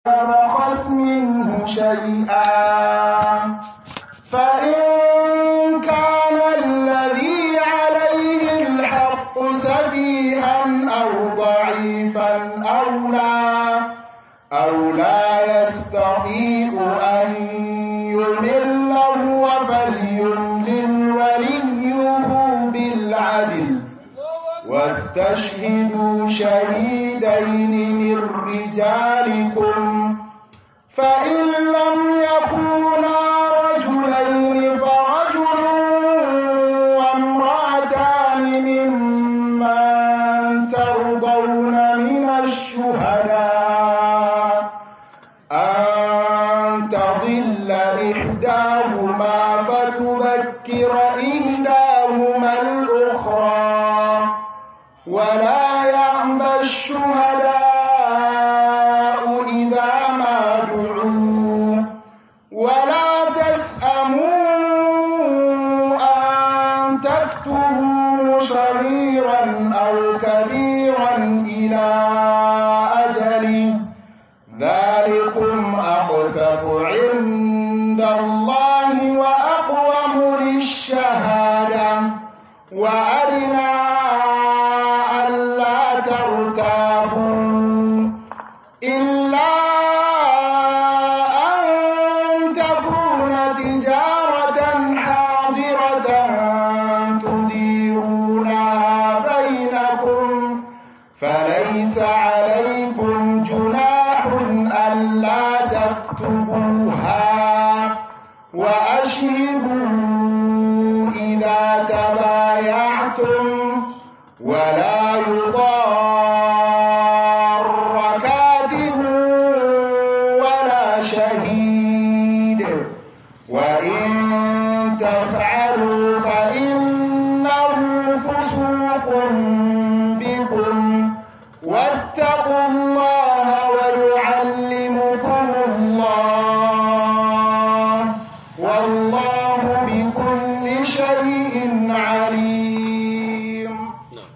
يبخس منه شيئا فإن كان الذي عليه الحق سفيها أو ضعيفا أو لا أو لا يستطيع أن يمل هو فليملل وليه بالعدل واستشهدوا شهيدين من رجالكم فإن لم يكونا رجلين فرجل وامرأتان ممن ترضون من الشهداء أن تضل إحداهما فتذكر إحداهما الأخرى ولا يعمى الشهداء إذا ما دعوا ولا تسأموا أن تكتبوا صغيرا أو كبيرا إلى أجله ذلكم أقسط عند الله وأقوم للشهادة وأدنى ألا ترتابوا إلا أن تكون تجارة حاضرة تديرونها بينكم فليس عليكم جناح ألا تكتبوها وأشهدوا إذا تبايعتم ولا يضار كاتب ولا شهيد وإن تفعلوا فإنه فسوق بكم واتقوا الله ويعلمكم الله والله بكل شيء عليم نعم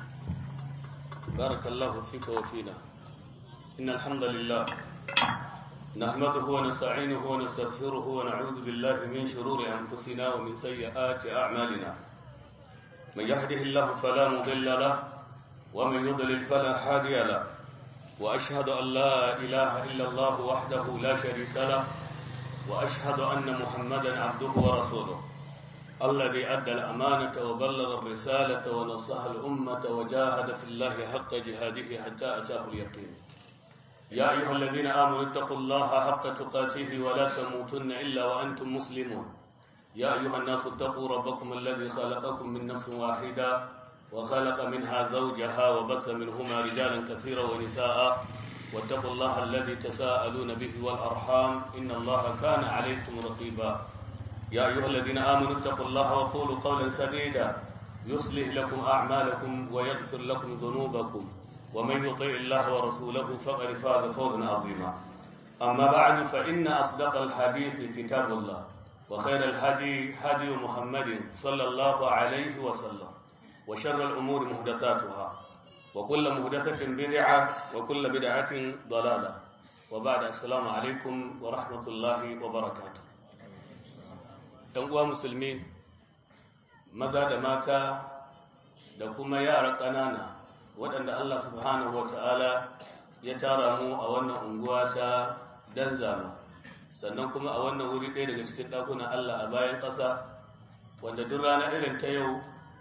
بارك الله فيك وفينا إن الحمد لله نحمده ونستعينه ونستغفره ونعوذ بالله من شرور أنفسنا ومن سيئات أعمالنا من يهده الله فلا مضل له ومن يضلل فلا هادي له وأشهد أن لا إله إلا الله وحده لا شريك له وأشهد أن محمدا عبده ورسوله الذي أدى الأمانة وبلغ الرسالة ونصح الأمة وجاهد في الله حق جهاده حتى أتاه اليقين يا أيها الذين آمنوا اتقوا الله حق تقاته ولا تموتن إلا وأنتم مسلمون يا أيها الناس اتقوا ربكم الذي خلقكم من نفس واحدة وخلق منها زوجها وبث منهما رجالا كثيرا ونساء واتقوا الله الذي تساءلون به والأرحام إن الله كان عليكم رقيبا يا أيها الذين آمنوا اتقوا الله وقولوا قولا سديدا يصلح لكم أعمالكم ويغفر لكم ذنوبكم ومن يطع الله ورسوله فقد فاز فوزا عظيما أما بعد فإن أصدق الحديث كتاب الله وخير الهدي هدي محمد صلى الله عليه وسلم وشر الأمور محدثاتها وكل محدثة بدعة وكل بدعة ضلالة وبعد السلام عليكم ورحمة الله وبركاته ‘yan uwa musulmi maza da mata da kuma yara ƙanana waɗanda Allah subhanahu wa ta'ala ya tara mu a wannan unguwa ta danzama sannan kuma a wannan wuri ɗaya daga cikin ɗakunan Allah a bayan ƙasa wanda duk rana irin ta yau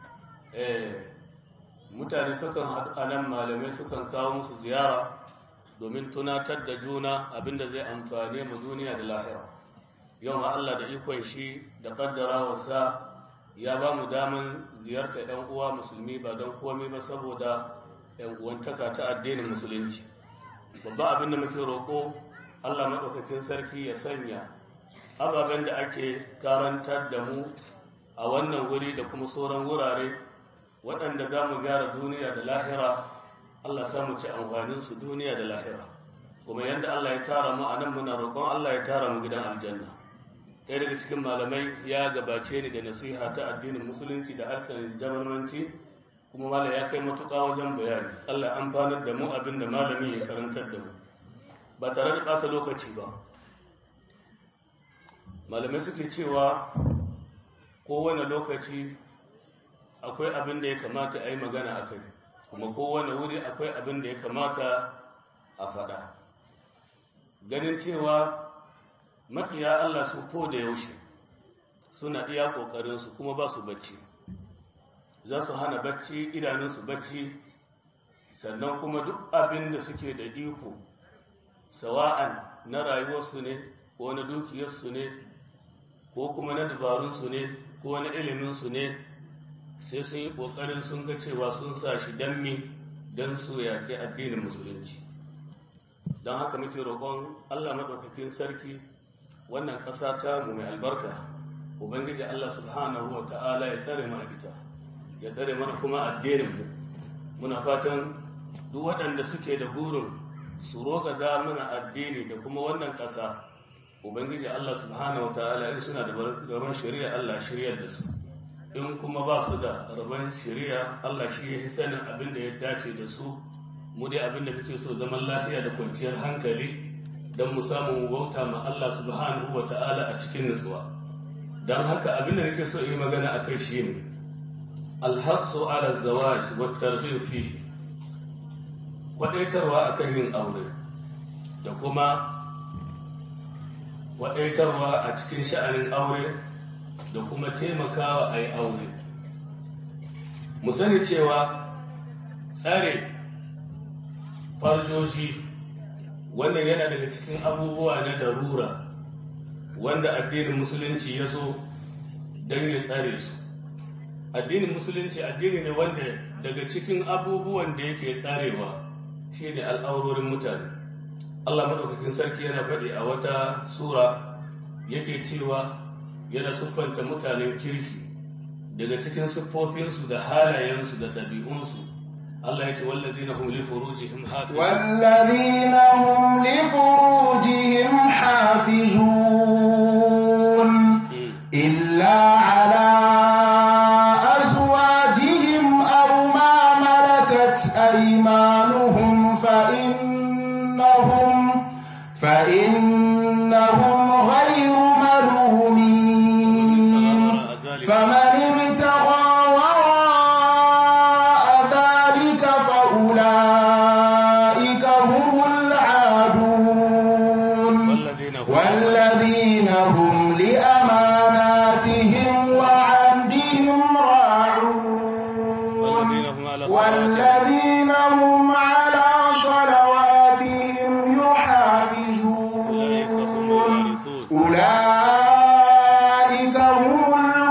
mutane sukan haɗu a nan malamai sukan kawo musu ziyara domin tunatar da juna abinda zai amfane mu duniya da lahira yau ma Allah da ikon shi da kaddara wasa ya ba mu daman ziyarta ɗan uwa musulmi ba don komai ba saboda ‘yan uwantaka ta addinin musulunci babba abin da muke roƙo Allah maɗaukakin sarki ya sanya ababen da ake karantar da mu a wannan wuri da kuma sauran wurare waɗanda za mu gyara duniya da lahira Allah samu ci amfaninsu duniya da lahira kuma yadda Allah ya tara mu a nan muna roƙon Allah ya tara mu gidan aljanna ɗaya daga cikin malamai ya gabace ni da nasiha ta addinin musulunci da harshen jamanmanci kuma malam ya kai matuƙa wajen bayani Allah amfanar da mu abin da malami ya karantar da mu ba tare da ɓata lokaci ba malamai suke cewa kowane lokaci akwai abin da ya kamata a yi magana a kai kuma kowane wuri akwai abin da ya kamata a faɗa ganin cewa makiya Allah su ko da yaushe suna iya ƙoƙarinsu kuma ba su bacci za su hana bacci idanunsu bacci sannan kuma duk abin da suke da iko sawa'an na rayuwarsu ne ko na dukiyarsu ne ko kuma na dabarunsu ne ko na iliminsu ne sai sun yi ƙoƙarin sun ga cewa sun sa shi don mi don su yaƙi addinin musulunci don haka muke roƙon allah maɗaukakin sarki wannan ƙasa ta mu mai albarka ubangiji allah subhanahu wa ta'ala ya tsare mana ita ya tsare mana kuma addininmu muna fatan duk waɗanda suke da burin su roƙa za mana addini da kuma wannan ƙasa ubangiji allah subhanahu wa ta'ala in suna da rabon shari'a allah shiryar da su in kuma ba su da rabon shari'a allah shi ya sanin abin da ya dace da su mu dai abin da muke so zaman lafiya da kwanciyar hankali don mu samu bauta ma allah subhanahu wa ta'ala a cikin nutsuwa don haka abin da nake so yi magana a kai shi ne alhassu ala zawaj wa tarhib fihi kwadaitarwa akan yin aure da kuma kwadaitarwa a cikin sha'anin aure da kuma taimakawa a yi aure mu sani cewa tsare farjoji wannan yana daga cikin abubuwa na darura wanda addinin musulunci ya zo don ya tsare su addinin musulunci addini ne wanda daga cikin abubuwan da yake tsarewa shi ne al'aurorin mutane Allah maɗaukakin sarki yana faɗi a wata sura yake cewa yana siffanta mutanen kirki daga cikin siffofinsu da halayensu da ɗabi'unsu Allah ya ce wallazina hum li furujihim hafizun wallazina hum li furujihim hafizun illa ala أيمانهم فإنهم فإنهم غير ملومين فمن ابتغى وراء ذلك فأولئك هم العادون والذين هم لأماناتهم وعهدهم راعون والذين هم على صلواتهم يحافظون أولئك هم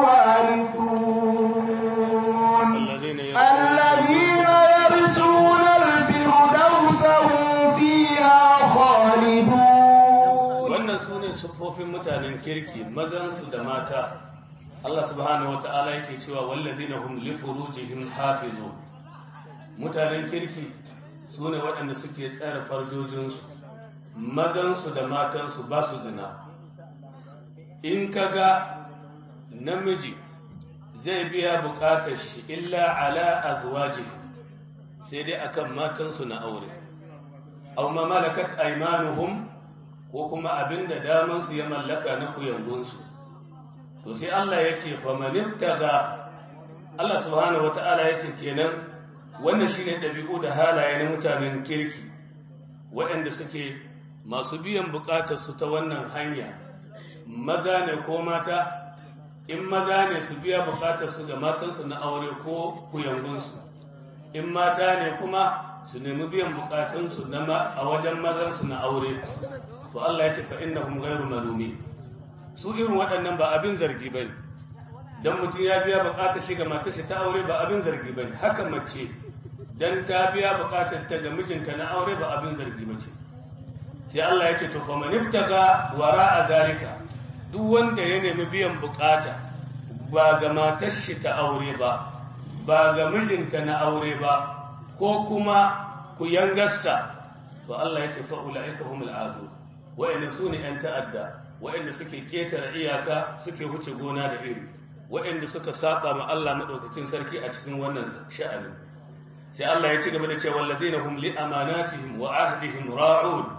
الوارثون الذين يرثون الفردوس هم فيها خالدون wannan su ne siffofin mutanen kirki mazansu da mata Allah subhanahu wa ta'ala yake cewa walladina hum li furujihim hafizun mutanen kirki su ne waɗanda suke tsara farjojinsu mazansu da matansu ba su zina in ka ga namiji zai biya buƙatar shi illa ala azwajihi sai dai akan matansu na aure aw ma malakat aymanuhum ko kuma abinda damansu ya mallaka na kuyangunsu to sai Allah ya ce famanibtaga Allah subhanahu wata'ala ya ce kenan wannan shine ɗabi'u da halaye na mutanen kirki waɗanda suke masu biyan buƙatar su ta wannan hanya maza ne ko mata in maza ne su biya buƙatar su ga matansu na aure ko kuyangunsu in mata ne kuma su nemi biyan buƙatunsu a wajen mazansu na aure to Allah ya ce fa innahum ghayru malumi su irin waɗannan ba abin zargi bane dan mutum ya biya buƙatar shi ga matar shi ta aure ba abin zargi bane haka mace dan ta biya buƙatar ta ga mijinta na aure ba abin zargi bace sai Allah ya ce to faman ibtaga wara'a zalika duk wanda ya nemi biyan buƙata ba ga matar shi ta aure ba ba ga mijinta na aure ba ko kuma ku yangarsa to Allah ya ce fa ulaika humul adu wa'anda su ne ‘yan ta'adda wa'anda suke ƙetare iyaka suke wuce gona da iri wa'anda suka saba ma Allah maɗaukakin sarki a cikin wannan sha'ani sai Allah ya ci gaba da cewa wallazi na hum li amanatihim wa ahdihim ra'un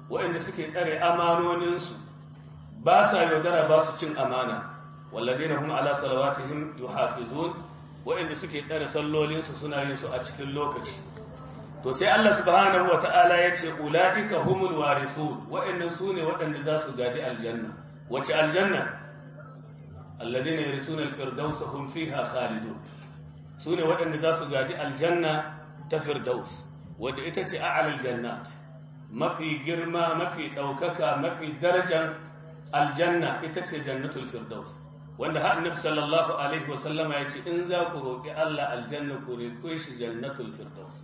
waɗanda suke tsare amanoninsu ba sa yaudara ba su cin amana walladina hum ala salawatihim yuhafizun waɗanda suke tsare sallolinsu suna yin su a cikin lokaci to sai Allah subhanahu wata'ala ya ce ulaika humul warithun waɗannan su ne waɗanda za su gadi aljanna wace aljanna alladina yarisuna alfirdausa hum fiha khalidun su ne waɗanda za su gadi aljanna ta firdaus wadda ita ce a'alal jannat mafi girma mafi ɗaukaka mafi darajan aljanna ita ce jannatul firdaus wanda har annabi sallallahu alaihi wasallama ya ce in za ku roƙi Allah aljanna ku roƙe shi jannatul firdaus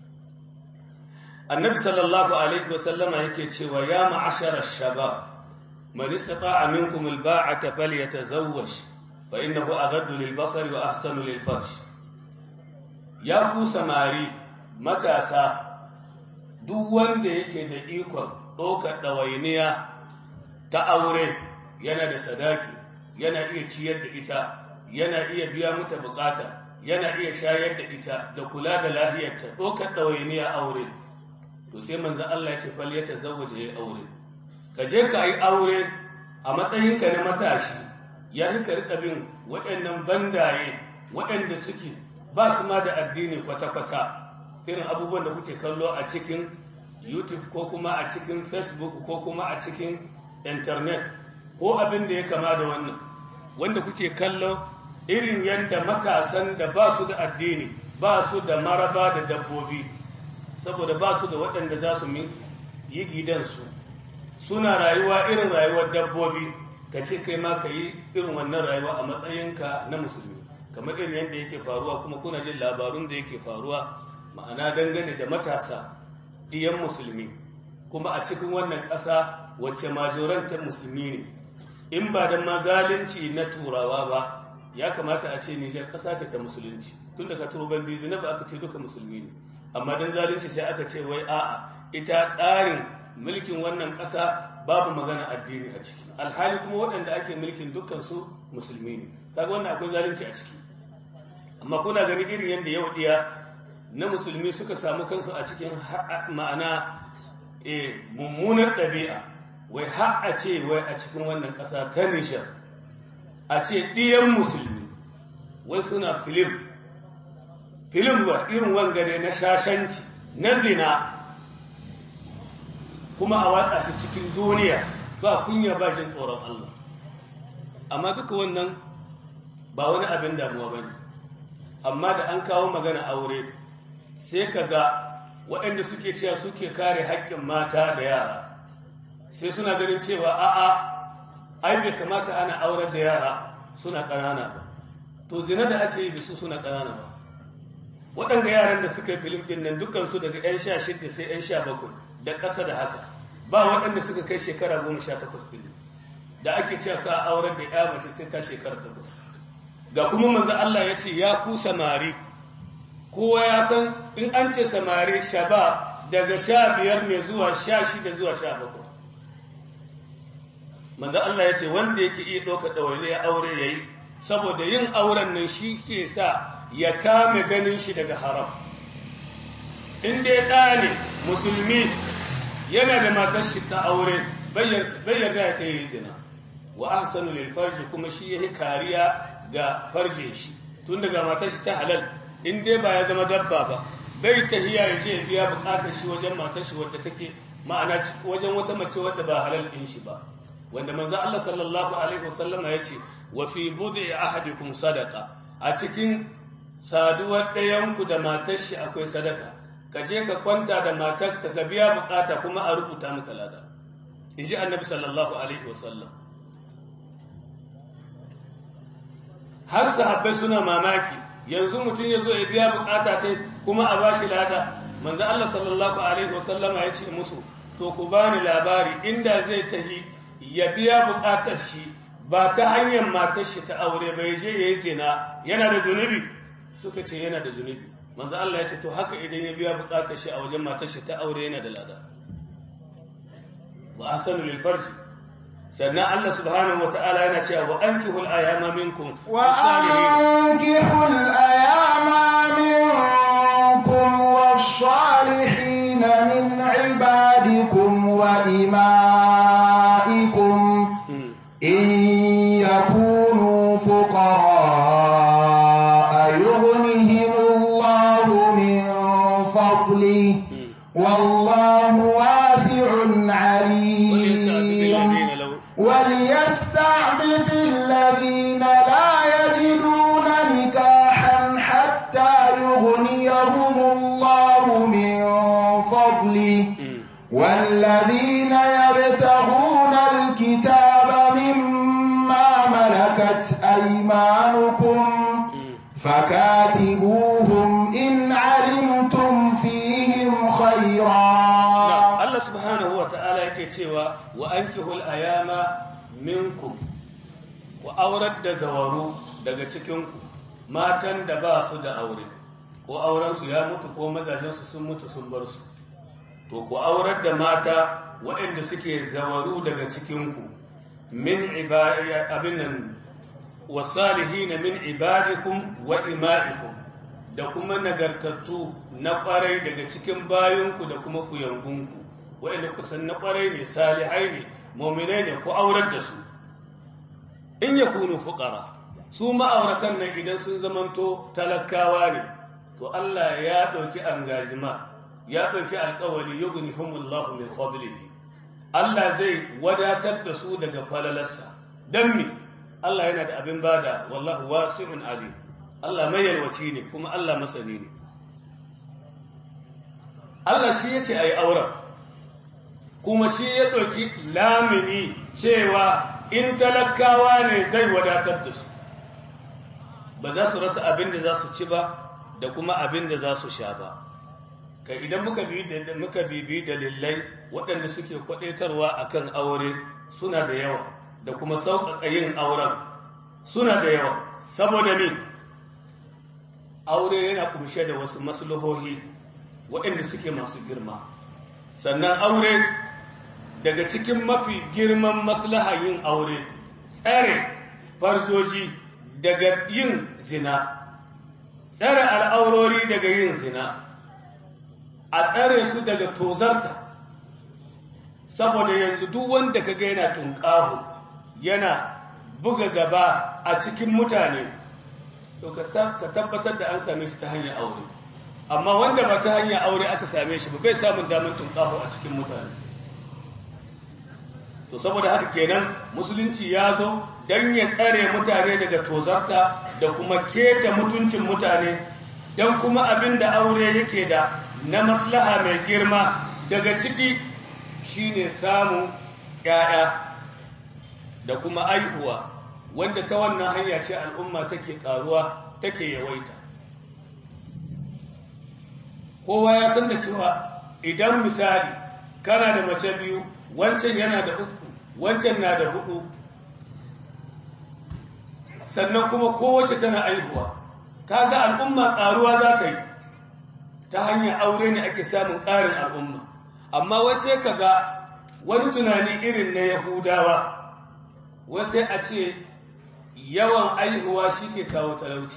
annabi sallallahu alaihi wasallama yake cewa ya ma'ashara shabab man istata'a minkum alba'ata falyatazawwaj fa innahu aghaddu lilbasari wa ahsanu lilfarj ya ku samari matasa duk wanda yake da ikon ɗaukar ɗawainiya ta aure yana da sadaki yana iya ciyar da ita yana iya biya mata bukata yana iya shayar da ita da kula da lafiyarta ɗaukar ɗawainiya aure to sai manzan Allah ya ce fal ya tazawwaje ya aure ka je ka yi aure a matsayinka na matashi ya fi ka riƙa bin waɗannan bandaye waɗanda suke ba su ma da addini kwata-kwata irin abubuwan da kuke kallo a cikin youtube ko kuma a cikin facebook ko kuma a cikin internet ko abin da ya kama da wannan wanda kuke kallo irin yadda matasan da ba su da addini ba su da maraba da dabbobi saboda ba su da waɗanda za su yi gidansu suna rayuwa irin rayuwar dabbobi ka ce kai ma ka yi irin wannan rayuwa a matsayinka na musulmi kamar irin yadda yake faruwa kuma kuna jin labarun da yake faruwa ma'ana dangane da matasa diyan musulmi kuma a cikin wannan ƙasa wacce majorantar musulmi ne in ba da mazalunci na turawa ba ya kamata a ce nijar ƙasa ce ta musulunci tun da ka turo bandizi na ba aka ce duka musulmi ne amma don zalunci sai aka ce wai a'a ita tsarin mulkin wannan ƙasa babu magana addini a ciki alhali kuma waɗanda ake mulkin dukkan su musulmi ne kaga wannan akwai zalunci a ciki amma kuna gani irin yadda yau diya na musulmi suka samu kansu a cikin ma'ana mummunar ɗabi'a wai har a ce wai a cikin wannan ƙasa ta nishar a ce ɗiyan musulmi wai suna filim filim ba irin wangare na shashanci na zina kuma a watsa shi cikin duniya ba kunya ba jin tsoron Allah amma duka wannan ba wani abin damuwa ba ne amma da an kawo magana aure sai ka ga waɗanda suke cewa suke kare haƙƙin mata da yara sai suna ganin cewa a'a ai bai kamata ana aurar da yara suna ƙanana ba to zina da ake yi da su suna ƙanana ba waɗanda yaran da suka yi filim ɗin nan dukansu daga 'yan sha shida sai 'yan sha bakwai da ƙasa da haka ba waɗanda suka kai shekara goma sha takwas ɗin da ake cewa ka aurar da ya mace sai ta shekara takwas ga kuma manzo Allah ya ce ya ku samari kowa ya san in an ce samari shaba daga sha biyar ne zuwa sha shida zuwa sha bakwai manzo Allah ya ce wanda yake iya ɗaukar ɗawaine ya aure ya yi saboda yin auren nan shi ke sa ya kame ganin shi daga haram in dai ɗa ne musulmi yana da matar shi ta aure bai yarda ta yi zina wa ahsanu lil farji kuma shi yake kariya ga farjin shi tun daga matar shi ta halal in dai ba ya zama dabba ba bai tahiya ya je biya bukatar shi wajen matar shi wadda take ma'ana wajen wata mace wadda ba halal din shi ba wanda manzo Allah sallallahu alaihi wasallama yace wa fi bud'i ahadikum sadaqa a cikin saduwar ɗayan ku da matar shi akwai sadaka ka je ka kwanta da matar ka biya bukata kuma a rubuta maka lada inji annabi sallallahu alaihi wasallam har sahabbai suna mamaki yanzu mutum ya zo ya biya bukata ta kuma a bashi lada manzo Allah sallallahu alaihi wasallama ya ce musu to ku bani labari inda zai tahi ya biya bukatar shi ba ta hanyar matar shi ta aure bai je yayi zina yana da zunubi suka ce yana da zunubi manzo Allah ya ce to haka idan ya biya bukatar shi a wajen matar shi ta aure yana da lada wa asanu lil farji sannan Allah subhanahu wa ta'ala yana cewa wa ankihul ayama minkum wa ankihul ayama minkum wash-salihin min ibadikum wa إمائكم إن يكونوا فقراء يغنهم الله من فضله والله واسع عليم وليستعفف الذين لا يجدون نكاحا حتى يغنيهم الله من فضله والذين يبتغون الكتاب مما ملكت أيمانكم فكاتبوهم إن علمتم فيهم خيرا Allah subhanahu wa ta'ala yake cewa wa ankihul ayama minkum ku aurar da zawaru daga cikinku matan da ba su da aure ko aurensu ya mutu ko mazajensu sun mutu sun bar su to ku aurar da mata waɗanda suke zawaru daga cikinku min abin nan wasalihin min ibadikum wa ima'ikum da kuma nagartattu na ƙwarai daga cikin bayanku da kuma kuyangunku waɗanda ku san na ƙwarai ne salihai ne mominai ne ku aurar da su in ya kunu fuƙara su ma'auratan nan idan sun zamanto talakawa ne to Allah ya ɗauki angajima ya ɗauki alƙawari yugni humullahu min fadlihi Allah zai wadatar da su daga falalarsa don me Allah yana da abin bada wallahu wasi'un alim Allah mai yalwaci ne kuma Allah masani ne Allah shi ya ce a yi auren kuma shi ya ɗauki lamini cewa in talakawa ne zai wadatar da su ba za su rasa abin da za su ci ba da kuma abin da za su sha ba kai idan muka bibi dalilai waɗanda suke kwaɗaitarwa akan aure suna da yawa da kuma sauƙaƙa yin auren suna da yawa saboda ni aure yana ƙunshe da wasu maslahohi waɗanda suke masu girma sannan aure daga cikin mafi girman maslaha yin aure tsare farsoji daga yin zina tsare al'aurori daga yin zina a tsare su daga tozarta saboda yanzu duk wanda ka ga yana tunƙahu yana buga gaba a cikin mutane to ka tabbatar da an same shi ta hanyar aure amma wanda ba ta hanyar aure aka same shi ba bai samun damar tunƙahu a cikin mutane to saboda haka kenan musulunci ya zo don ya tsare mutane daga tozarta da kuma keta mutuncin mutane don kuma abin da aure yake da na maslaha mai girma daga ciki shine samun ‘ya'ya da kuma aihuwa wanda ta wannan hanya ce al'umma take ƙaruwa take yawaita kowa ya san da cewa idan misali kana da mace biyu wancan yana da uku wancan na da hudu sannan kuma kowace tana aihuwa kaga al'umma ƙaruwa za ka yi ta hanyar aure ne ake samun ƙarin al'umma amma wai sai ka ga wani tunani irin na yahudawa wai sai a ce yawan aihuwa shi ke kawo talauci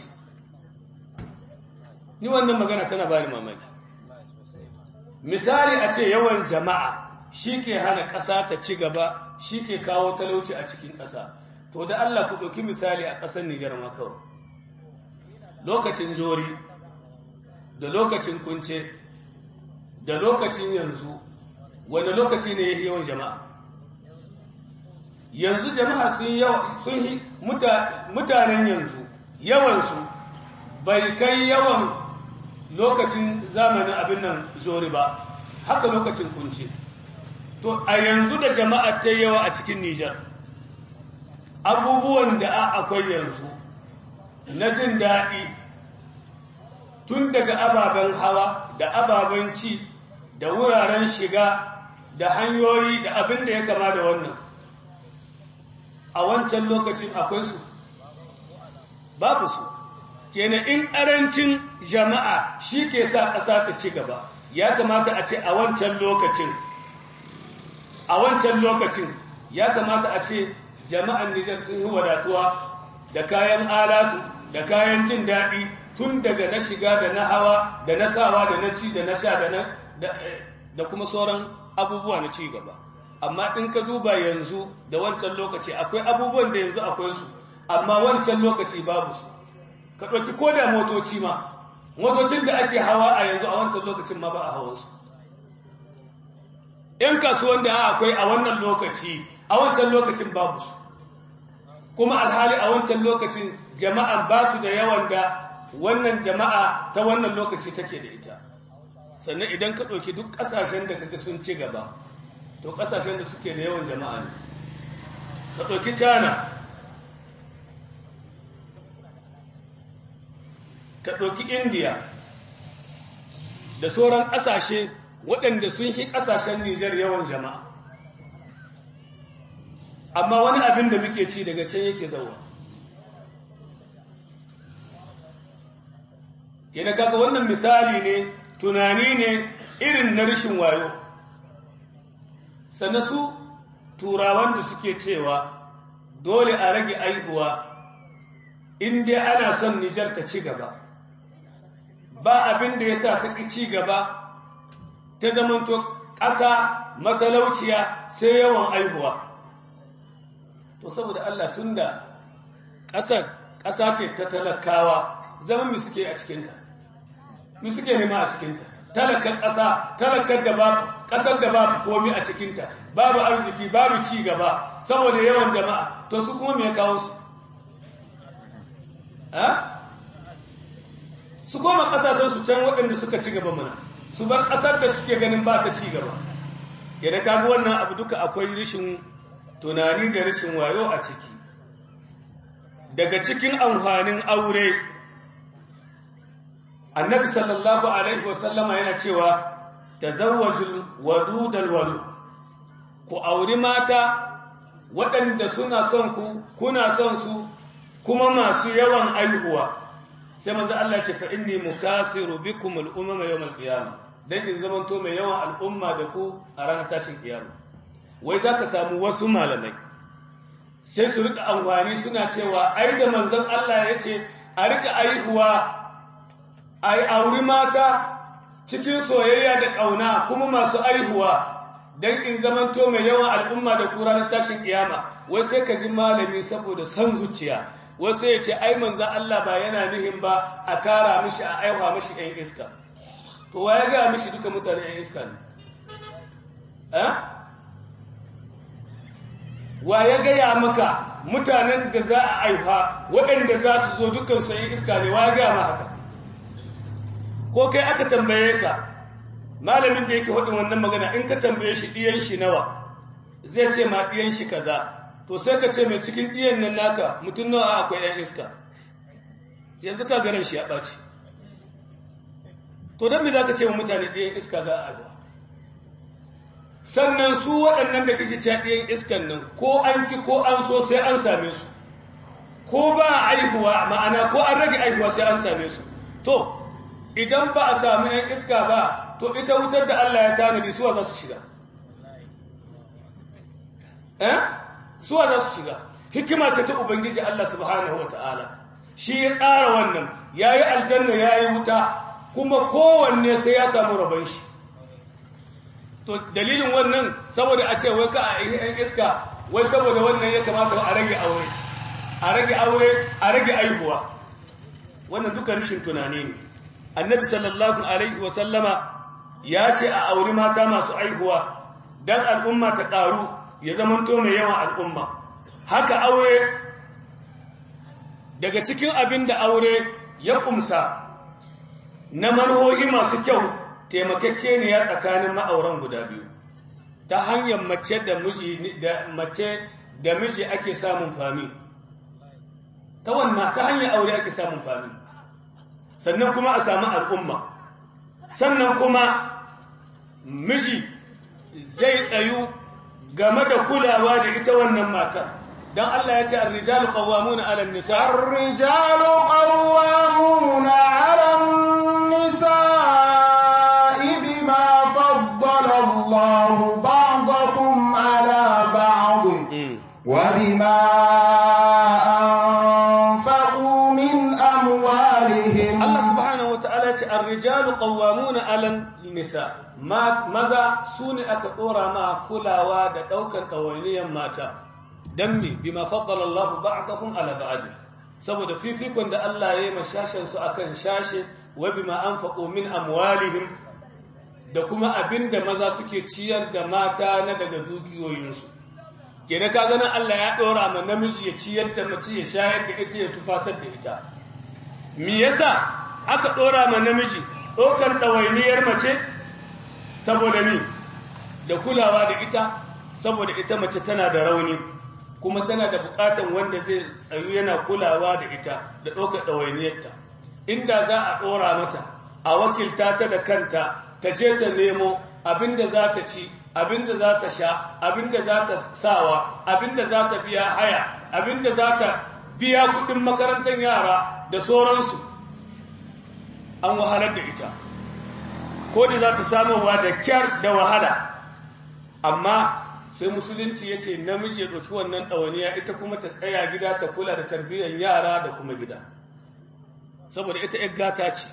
ni wannan magana tana ba ni mamaki misali a ce yawan jama'a shi ke hana ƙasa ta ci gaba shi ke kawo talauci a cikin ƙasa to da Allah ku ɗauki misali a ƙasar Nijar makawai lokacin jori da lokacin kunce da lokacin yanzu wanda lokaci ne ya yawan jama'a yanzu jama'a sun yi mutanen yanzu yawansu bai kai yawan lokacin zamanin abin nan jori ba haka lokacin kunce to a yanzu da jama'a ta yawa a cikin Nijar abubuwan da akwai yanzu na jin daɗi tun daga ababen hawa da ababen ci da wuraren shiga da hanyoyi da abin da ya kama da wannan a wancan lokacin akwai su babu su kenan in ƙarancin jama'a shi ke sa ƙasa ta ci gaba ya kamata a ce a wancan lokacin a wancan lokacin ya kamata a ce jama'an Nijar sun yi wadatuwa da kayan alatu da kayan jin daɗi tun daga na shiga da na hawa da na sawa da na ci da na sha da na da kuma sauran abubuwa na ci gaba amma in ka duba yanzu da wancan lokaci akwai abubuwan da yanzu akwai su amma wancan lokaci babu su ka ɗauki ko da motoci ma motocin da ake hawa a yanzu a wancan lokacin ma ba a hawansu ‘yan kasuwan da akwai a wannan lokaci a wancan lokacin babu su kuma alhali a wancan lokacin jama'an ba su da yawan da wannan jama'a ta wannan lokaci take da ita sannan idan ka ɗauki duk ƙasashen da kaga sun ci gaba to ƙasashen da suke da yawan jama'a ne ka ɗauki china ka ɗauki indiya da sauran ƙasashe waɗanda sun yi ƙasashen nijar yawan jama'a amma wani abin da muke ci daga can yake zauwa yana kaga wannan misali ne tunani ne irin na rashin wayo sannan su turawan da suke cewa dole a rage aihuwa inda ana son nijar ta ci gaba ba abin da ya sa ta ci gaba ta zamanto ƙasa matalauciya sai yawan aihuwa to saboda Allah tunda ƙasar ƙasa ce ta talakawa zama mi suke a cikinta mi suke nema a cikinta talakar ƙasa talakar da babu ƙasar da babu komi a cikinta babu arziki babu ci gaba saboda yawan jama'a to su kuma me ya kawo su su koma ƙasashen su can waɗanda suka ci gaba mana su bar ƙasar da suke ganin ba ta ci gaba yadda kaga wannan abu duka akwai rashin tunani da rashin wayo a ciki daga cikin amfanin aure annabi sallallahu alaihi wasallama yana cewa tazawwajul wadudal walud ku auri mata waɗanda suna son ku kuna son su kuma masu yawan aihuwa sai manzo Allah ce fa inni mukathiru bikum al-umama yawm al-qiyamah dan in zaman to mai yawan al'umma da ku a ranar tashin kiyama wai zaka samu wasu malamai sai su rika amfani suna cewa ai da manzon Allah yace a rika aihuwa ai auri mata cikin soyayya da kauna kuma masu aihuwa dan in zaman to mai yawan al'umma da ku ranar tashin kiyama wai sai ka ji malami saboda san zuciya wasu ya ce ai manzan Allah ba yana nihin ba a kara mishi a aiwa mishi ‘yan iska to wa ya gaya mishi duka mutane ‘yan iska ne wa ya gaya maka mutanen da za a aiwa waɗanda za su zo dukansu ‘yan iska ne wa ya gaya ma haka ko kai aka tambaye ka malamin da yake haɗin wannan magana in ka tambaye shi ɗiyan shi nawa zai ce ma ɗiyan shi kaza to sai ka ce mai cikin ɗiyan nan naka mutum nawa akwai ‘yan iska yanzu ka ganin shi ya ɓaci to don me za ka ce wa mutane ɗiyan iska za a aiwa sannan su waɗannan da kake cewa ɗiyan iskan nan ko an ki ko an so sai an same su ko ba a aihuwa ma'ana ko an rage aihuwa sai an same su to idan ba a sami ‘yan iska ba to ita wutar da Allah ya tanadi suwa za su shiga eh suwa za su shiga hikima ce ta ubangiji Allah subhanahu wata'ala shi ya tsara wannan yayi aljanna yayi wuta kuma kowanne sai ya samu rabon shi to dalilin wannan saboda a ce wai ka a yan iska wai saboda wannan ya kamata a rage aure a rage aure a rage aihuwa wannan duka rashin tunani ne annabi sallallahu alaihi wa sallama ya ce a auri mata masu aihuwa dan al'umma ta karu ya zamanto mai yawan al'umma haka aure daga cikin abin da aure ya kumsa na manhohi masu kyau taimakekeniya tsakanin ma'auran guda biyu ta hanyar mace da miji da mace da miji ake samun fami ta wannan ta hanyar aure ake samun fami sannan kuma a samu al'umma sannan kuma miji zai tsayu game da kulawa da ita wannan mata dan Allah ya ce ar-rijalu qawwamuna 'ala an-nisa ar-rijalu qawwamuna 'ala an-nisa'i bima faddala Allahu ba'dakum 'ala ba'd wa bima anfaqu min amwalihim Allah subhanahu wa ta'ala ce ar-rijalu qawwamuna 'alan nisa maza sune aka dora ma kulawa da daukar dawainiyan mata dan me bima faddala Allah ba'dahum 'ala ba'd saboda fifikon da Allah ya yi mashashin su akan shashe wa bima anfaqu min amwalihim da kuma abinda maza suke ciyar da mata na daga dukiyoyinsu kenan ka ganin Allah ya dora ma namiji ya ciyar da mace ya shayar da ita ya tufatar da ita me yasa aka dora ma namiji dokar dawainiyar mace saboda ni da kulawa da ita saboda ita mace tana da rauni kuma tana da bukatan wanda zai tsayu yana kulawa da ita da dokar dawainiyarta inda za a dora mata a wakilta ta da kanta ta je ta nemo abinda za ta ci abinda za ta sha abinda za ta sawa abinda za ta biya haya abinda za ta biya kudin makarantar yara da sauransu an wahalar da ita ko da za ta samuwa da kyar da wahala amma sai musulunci ya ce namiji ya ɗauki wannan ɗawaniya ita kuma ta tsaya gida ta kula da tarbiyyar yara da kuma gida saboda ita ‘yar gata ce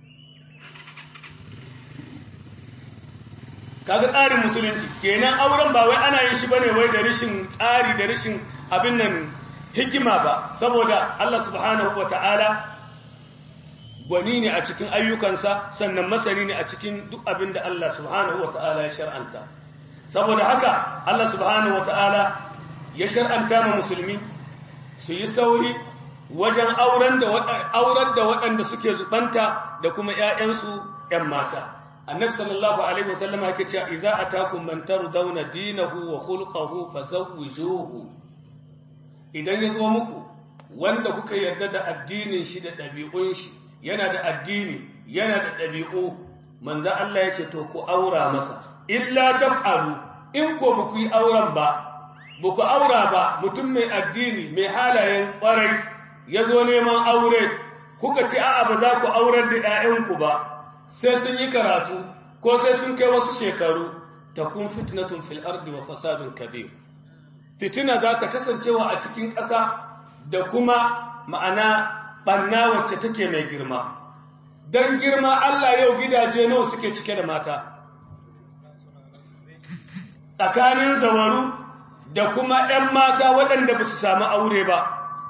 kaga tsarin musulunci kenan auren ba wai ana yin shi bane wai da rashin tsari da rashin abin nan hikima ba saboda Allah subhanahu wataala gwani ne a cikin ayyukansa sannan masani ne a cikin duk abin da Allah subhanahu wataala ya shar'anta saboda haka Allah subhanahu wataala ya shar'anta ma musulmi su yi sauri wajen auren da auren da waɗanda suke zubanta da kuma ƴaƴansu ƴan mata annabi sallallahu alaihi wasallam yake cewa idza atakum man tardawna dinahu wa khulquhu fazawwijuhu idan yazo muku wanda kuka yarda da addinin shi da dabi'un shi yana da addini yana da dabi'u manzo Allah yace to ku aura masa illa taf'alu in ko ba ku yi auren ba ba ku aura ba mutum mai addini mai halayen kwarai yazo neman aure kuka ce a'a ba za ku aurar da ƴaƴanku ba sai sun yi karatu ko sai sun kai wasu shekaru ta kun fitnatun fil ardi wa fasadun kabir fitina za ta kasancewa a cikin ƙasa da kuma ma'ana ɓanna wacce take mai girma don girma Allah yau gidaje nawa suke cike da mata tsakanin zawaru da kuma ‘yan mata waɗanda ba su sami aure ba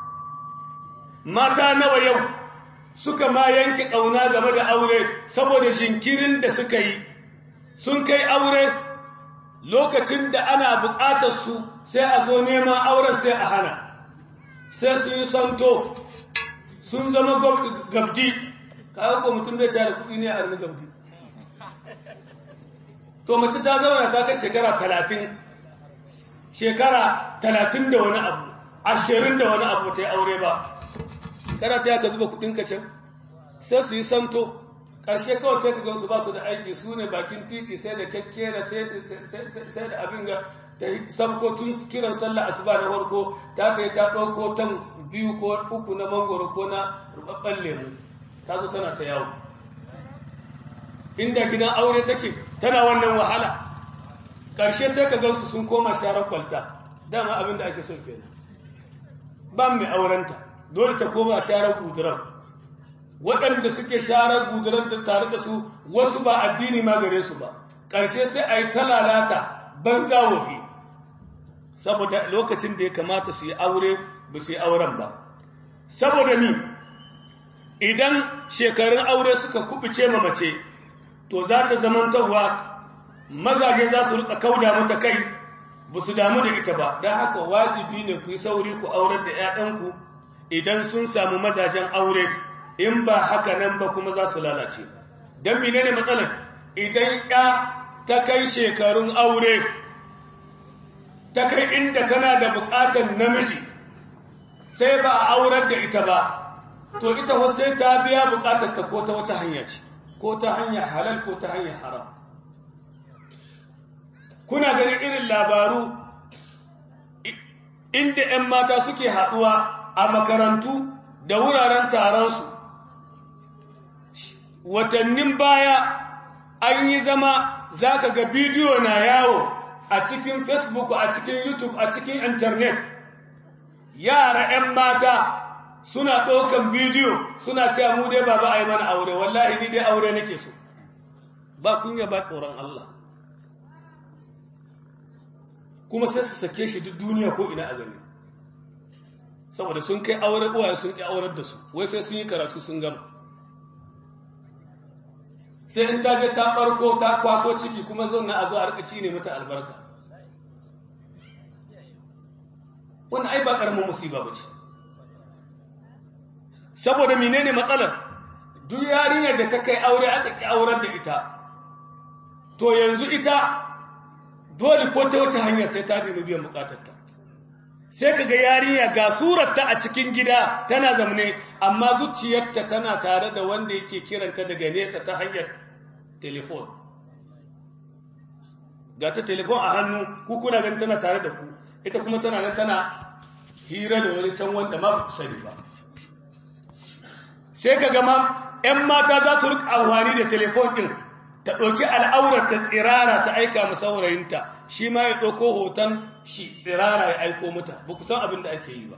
mata nawa yau suka ma yanke ƙauna game da aure saboda jinkirin da suka yi sun kai aure lokacin da ana buƙatar su sai a zo neman auren sai a hana sai su yi santo sun zama gabdi kayan ko mutum bai tare kuɗi ne a rini gabdi to mace ta zauna ta kai shekara talatin shekara talatin da wani abu ashirin da wani abu ta yi aure ba kana ta ka zuba kudinka can sai su yi santo ƙarshe kawai sai ka gansu ba su da aiki su ne bakin titi sai da kakkera sai da abin ga ta sabko tun kiran sallah asuba na farko ta kai ta ɗauko tan biyu ko uku na mangoro ko na rubabban lemu ta zo tana ta yawo inda gidan aure take tana wannan wahala ƙarshe sai ka gansu sun koma sharar kwalta dama abin da ake son kenan ba mai aurenta dole ta koma sharar guduran waɗanda suke sharar guduran da tare da su wasu ba addini ma gare su ba ƙarshe sai a yi talalata banza wofi saboda lokacin da ya kamata su yi aure ba su yi auren ba saboda ni idan shekarun aure suka kubuce ma mace to za ta zamantarwa mazaje za su rika kauda mata kai ba su damu da ita ba don haka wajibi ne ku yi sauri ku aurar da 'ya'yanku idan sun samu mazajen aure in ba haka nan ba kuma za su lalace don mine ne matsalar idan ya ta kai shekarun aure ta kai inda tana da bukatar namiji sai ba a aurar da ita ba to ita sai ta biya bukatar ta ko ta wata hanya ce ko ta hanyar halal ko ta hanyar haram kuna ganin irin labaru inda 'yan mata suke haɗuwa a makarantu da wuraren taronsu watannin baya an yi zama za ka ga bidiyo na yawo a cikin facebook a cikin youtube a cikin internet yara 'yan mata suna ɗaukan bidiyo suna cewa mu dai baba a yi mana aure wallahi ni dai aure nake so ba kunya ba tsoron Allah kuma sai su sake shi duk duniya ko ina a gani saboda sun kai aure uwaye sun kai aurar da su wai sai sun yi karatu sun gama sai in ta je ta farko ta kwaso ciki kuma zauna a zo a rika ci ne mata albarka wannan ai ba karamin musiba bace saboda menene matsalar duk yarinyar da ta kai aure aka ki aurar da ita to yanzu ita dole ko ta wata hanya sai ta nemi biyan bukatarta sai kaga yarinya ga surarta a cikin gida tana zamne amma zuciyarta tana tare da wanda yake kiranta daga nesa ta hanyar telefon ga ta telefon a hannu ku kuna ganin tana tare da ku ita kuma tana nan tana hira da wani can wanda ma ku sani ba sai ka gama 'yan mata za su rika amfani da telefon ɗin ta ɗauki al'aurar ta tsirara ta aika mu saurayinta shi ma ya ɗauko hoton shi tsirara ya aiko mata ba ku san abin da ake yi ba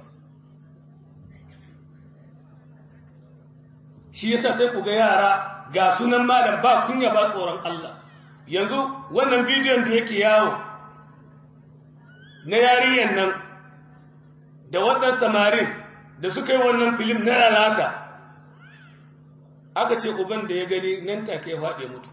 shi yasa sai ku ga yara ga sunan malam ba kunya ba tsoron Allah yanzu wannan bidiyon da yake yawo na yariyan nan da waɗannan samarin da suka yi wannan filim na lalata aka ce uban da ya gani nan take faɗe mutu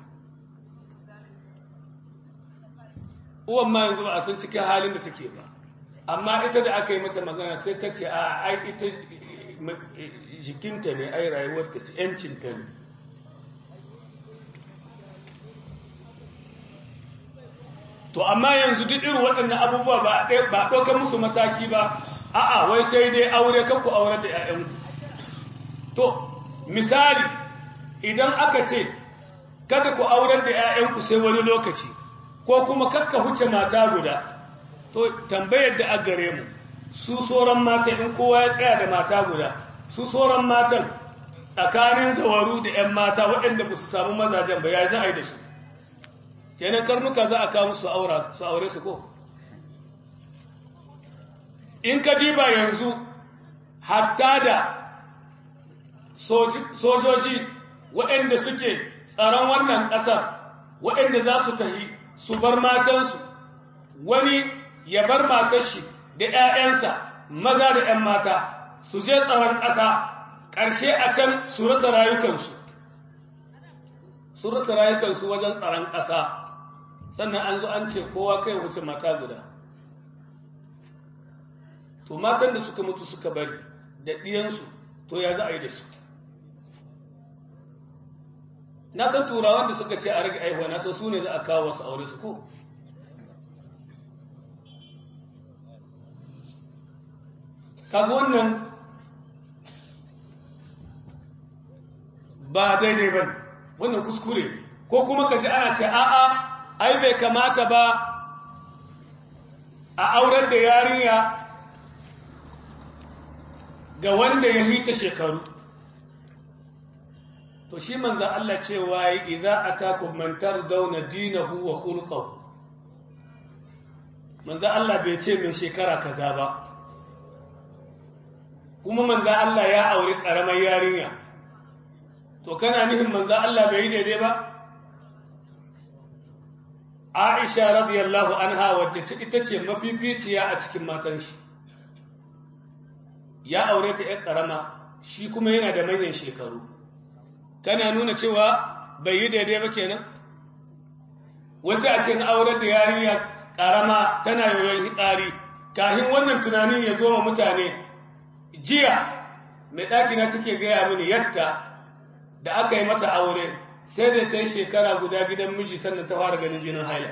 uwan ma yanzu ba a san cikin halin da take ba amma ita da aka yi mata magana sai ta ce a ai ita jikinta ne ai rayuwarta ce yancinta ne to amma yanzu duk irin waɗannan abubuwa ba ba ɗaukar musu mataki ba a'a wai sai dai aure kanku aurar da 'ya'yanku to misali idan aka ce kada ku aurar da 'ya'yanku sai wani lokaci ko kuma kakka huce mata guda to tambayar da a gare mu su sauran mata in kowa ya tsaya da mata guda su sauran matan tsakanin zawaru da 'yan mata waɗanda ba su samu mazajen ba ya za a yi da su kenan karnuka za a kawo su aure su ko in ka diba yanzu hatta da sojoji waɗanda suke tsaron wannan ƙasar waɗanda za su tahi su bar matansu wani ya bar matashi da ‘ya'yansa maza da ‘yan mata su je tsaron ƙasa ƙarshe a can su rasa rayukansu su rasa rayukansu wajen tsaron ƙasa sannan an zo an ce kowa kai wuce mata guda to matan da suka mutu suka bari da ɗiyansu to ya za a yi da su na san turawan da suka ce a rage aihuwa na san su ne za a kawo wasu aure su ko kaga wannan ba daidai ba wannan kuskure ne ko kuma ka ji ana ce a'a ai bai kamata ba a aurar da yarinya ga wanda ya hita shekaru to shi manzo Allah cewa idza atakum man tardawna dinahu wa khulquhu manzo Allah bai ce mai shekara kaza ba kuma manzo Allah ya auri karamar yarinya to kana nihin manzo Allah bai yi daidai ba Aisha radiyallahu anha wacce ita ce mafificiya a cikin matan shi ya aure ta ƴar karama shi kuma yana da manyan shekaru kana nuna cewa bai yi daidai ba kenan wasu a cikin aurar da yarinya karama tana yoyon hitsari kahin wannan tunanin ya zo ma mutane jiya mai ɗakina take gaya mini yadda da aka yi mata aure sai da ta yi shekara guda gidan miji sannan ta fara ganin jinin haila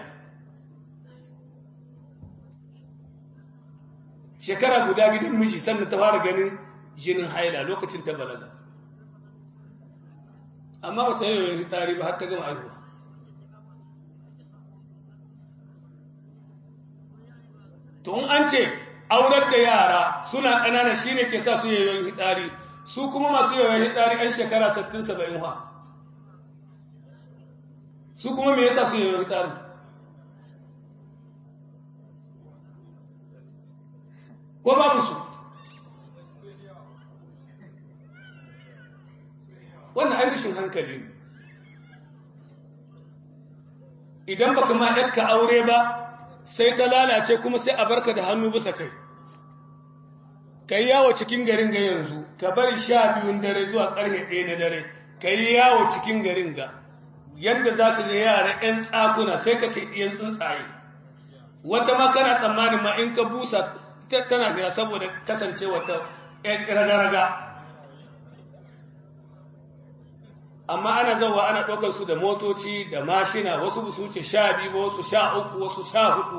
shekara guda gidan miji sannan ta fara ganin jinin haila lokacin ta balaga amma ba ta yi yoyon hitsari ba har ta gama aihuwa to in an ce aurar da yara suna ƙanana shi ne ke sa su yoyon hitsari su kuma masu yoyon hitsari ɗan shekara 60-70 ha su kuma me yasa su yoyon hitsari ko babu su wannan ai rashin hankali ne idan baka ma ɗarka aure ba sai ta lalace kuma sai a barka da hannu bisa kai ka yi yawo cikin garin ga yanzu ka bari sha biyun dare zuwa ƙarfe ɗaya na dare ka yi yawo cikin garin ga yadda za ka ga yara 'yan tsakuna sai ka ce ɗiyan tsuntsaye wata ma kana tsammanin ma in ka busa tana gina saboda kasance wata raga-raga amma ana zauwa ana ɗaukar su da motoci da mashina wasu ba su wuce sha biyu ba wasu sha uku wasu sha hudu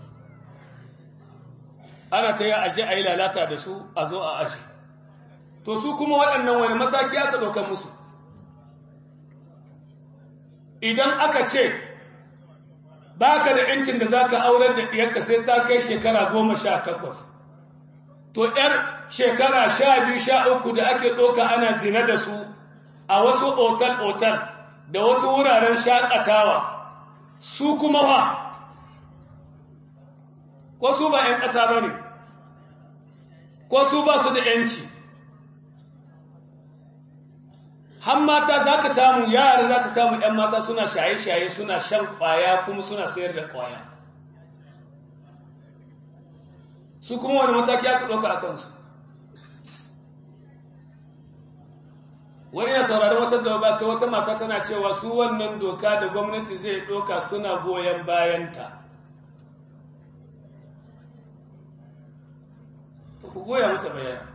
ana ta yi aje a yi lalata da su a zo a aji to su kuma waɗannan wani mataki aka ɗaukar musu idan aka ce ba ka da ‘yancin da za ka aurar da ɗiyarka sai ta kai shekara goma sha takwas to ‘yar shekara sha biyu sha uku da ake ɗauka ana zina da su a wasu otal-otal da wasu wuraren shaƙatawa su kuma wa ko su ba ‘yan ƙasa ba ne ko su ba su da ‘yanci han mata za ka samu yara za ka samu ‘yan mata suna shaye-shaye suna shan ƙwaya kuma suna sayar da ƙwaya su kuma wani mataki aka ɗauka a kansu wani na saurari wata da ba sai wata mata tana cewa su wannan doka da gwamnati zai ɗauka suna goyon bayanta ku goya mata bayani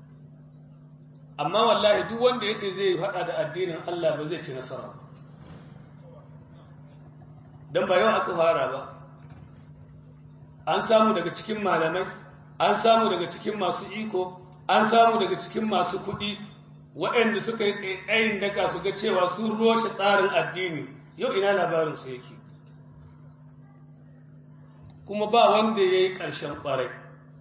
amma wallahi duk wanda ya ce zai haɗa da addinin Allah ba zai ci nasara ba don ba yau aka fara ba an samu daga cikin malamai an samu daga cikin masu iko an samu daga cikin masu kuɗi waɗanda suka yi tsaitsayin daka su ga cewa sun roshe tsarin addini yau ina labarinsu yake kuma ba wanda ya yi ƙarshen ƙwarai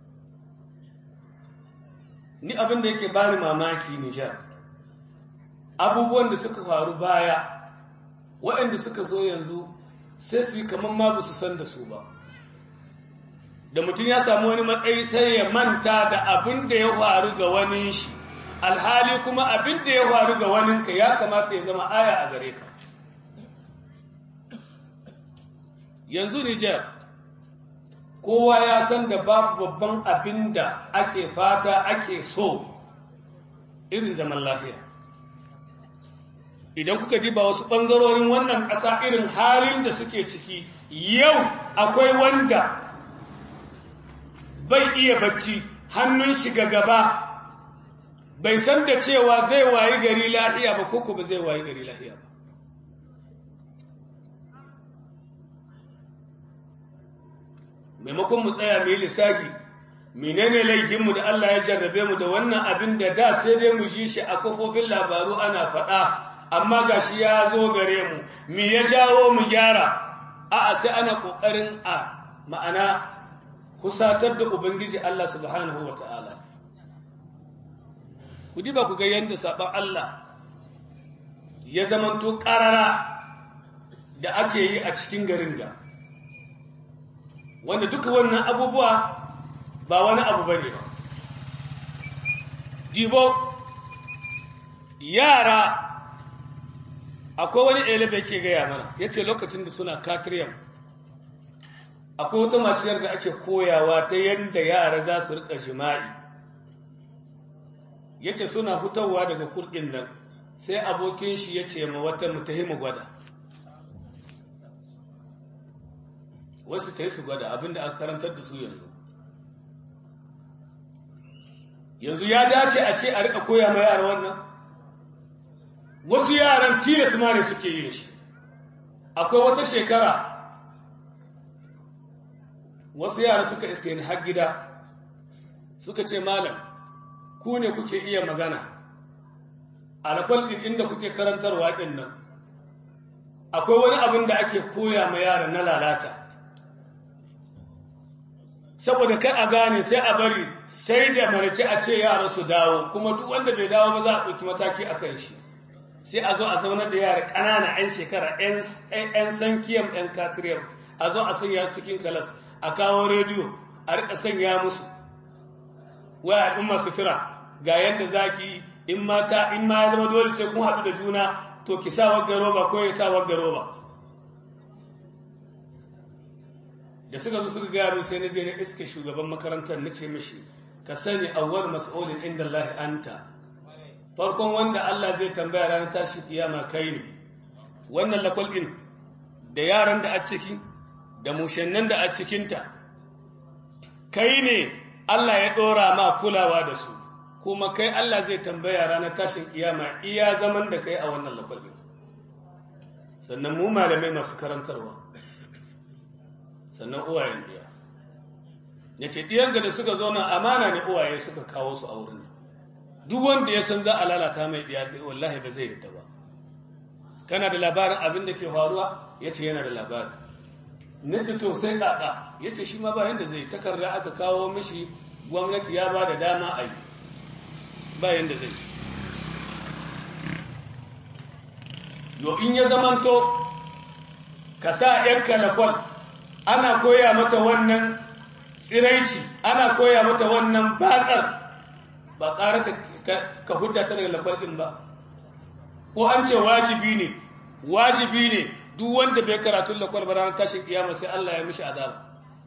ni abin da yake bani mamaki Nijar abubuwan da suka faru baya waɗanda suka zo yanzu sai su yi kamar ma ba su san da su ba da mutum ya samu wani matsayi sai ya manta da abin da ya faru ga wani shi alhali kuma abin da ya faru ga waninka ya kamata ya zama aya a gare ka yanzu Nijar kowa ya san da babu babban abin da ake fata ake so irin zaman lafiya idan kuka diba wasu ɓangarorin wannan ƙasa irin halin da suke ciki yau akwai wanda bai iya bacci hannun shiga gaba bai san da cewa zai wayi gari lahiya ba koko ba zai wayi gari lahiya ba maimakon mu tsaya mu yi lissafi menene laifinmu da Allah ya jarrabe mu da wannan abin da da sai dai mu ji shi a kafofin labaru ana faɗa amma gashi ya zo gare mu me ya jawo mu gyara a'a sai ana kokarin a ma'ana kusatar da ubangiji Allah subhanahu wata'ala ku diba ku ga yanda saban Allah ya zamanto ƙarara da ake yi a cikin garin ga wanda duka wannan abubuwa ba wani abu ba ne dibo yara akwai wani elebe ke gaya mana ya ce lokacin da suna katriyam akwai wata maciyar da ake koyawa ta yadda yara za su rika jima'i ya ce suna fitowa daga kurɗin nan sai abokin shi ya ce ma wata mutahimu gwada wasu ta yi su gwada abinda aka karantar da su yanzu yanzu ya dace a ce a rika koya ma yara wannan wasu yaran tilas ma ne suke yin shi akwai wata shekara wasu yara suka iske ni har gida suka ce malam ku ne kuke iya magana alakwal ɗin inda kuke karantarwa ɗin nan akwai wani abin da ake koya ma yara na lalata saboda kai a gane sai a bari sai da marace a ce yara su dawo kuma duk wanda bai dawo ba za a ɗauki mataki a kan shi sai a zo a zaunar da yara ƙanana 'yan shekara 'yan sankiyam 'yan katiriyar a zo a sanya su cikin kalas a kawo rediyo a rika sanya musu waya ɗin masu tura ga yadda za ki in mata in ma ya zama dole sai kun haɗu da juna to ki sa wagga roba ko ya sa wagga roba da suka zo suka gaya min sai na je na iska shugaban makarantar na ce mishi ka sani awwal mas'ulin inda Allah anta farkon wanda Allah zai tambaya ranar tashi kiyama kai ne wannan lakwal din da yaran da a ciki da mushannan da a cikinta kai ne Allah ya dora ma kulawa da su kuma kai Allah zai tambaya ranar tashin kiyama iya zaman da kai a wannan lakwal din sannan mu malamai masu karantarwa sannan uwayen biya ya ce ɗiyanka da suka zauna amana ne uwaye suka kawo su a wurin duk wanda ya san za a lalata mai biya wallahi ba zai yadda ba kana da labarin abin da ke faruwa ya ce yana da labari na ce to sai ƙaƙa ya ce shi ma ba yadda zai takarda aka kawo mishi gwamnati ya ba da dama a yi ba yadda zai yo in ya zamanto ka sa ‘yanka lakwal ana koya mata wannan tsiraici ana koya mata wannan batsar ba ƙara ka hudda ta daga lafarɗin ba ko an ce wajibi ne wajibi ne duk wanda bai karatun lakwal ba ranar tashin kiyama sai Allah ya mishi azaba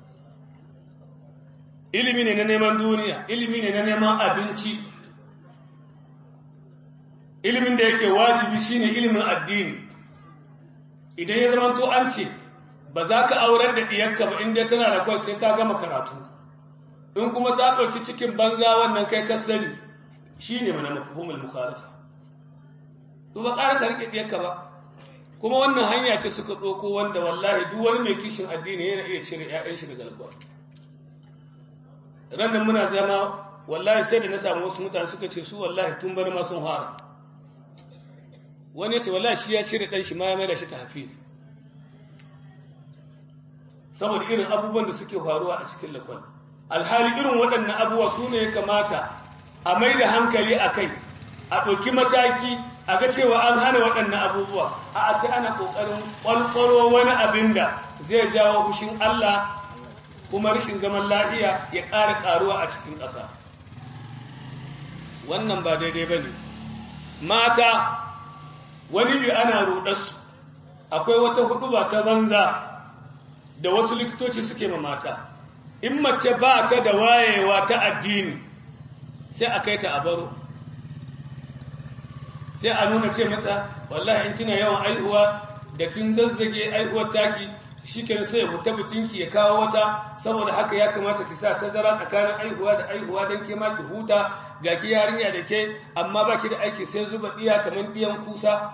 ilimi ne na neman duniya ilimi ne na neman abinci ilimin da yake wajibi shine ilimin addini idan ya zama to an ce ba za ka aurar da ɗiyarka ba inda tana da kwan sai ta gama karatu in kuma ta ɗauki cikin banza wannan kai ka sani shi ne mana mafahimul mukhalafa to ba ƙara ka riƙe ɗiyarka ba kuma wannan hanya ce suka ɗauko wanda wallahi duk wani mai kishin addini yana iya cire ‘ya'yan shi daga lagos ranar muna zama wallahi sai da na samu wasu mutane suka ce su wallahi tun bari ma sun fara wani ya ce wallahi shi ya cire ɗan shi ma ya mai da shi ta hafiz saboda irin abubuwan da suke faruwa a cikin lakon alhali irin waɗannan abubuwa su ne ya kamata a mai da hankali a kai a ɗauki mataki a ga cewa an hana waɗannan abubuwa a sai ana ƙoƙarin ƙwalƙwaro wani abin da zai jawo fushin Allah kuma rashin zaman lafiya ya ƙara ƙaruwa a cikin ƙasa wannan ba daidai ba ne mata wani bi ana ruɗarsu akwai wata hudu ba ta banza da wasu likitoci suke ma mata in mace ba ta da wayewa ta addini sai a kai ta a baro sai a nuna ce mata wallahi in kina yawan aihuwa da kin zazzage aihuwar taki shikenan sai ya huta bikinki ya kawo wata saboda haka ya kamata ki sa tazara tsakanin aihuwa da aihuwa don ke ma ki huta ga ki yarinya da ke amma ba ki da aiki sai zuba ɗiya kamar ɗiyan kusa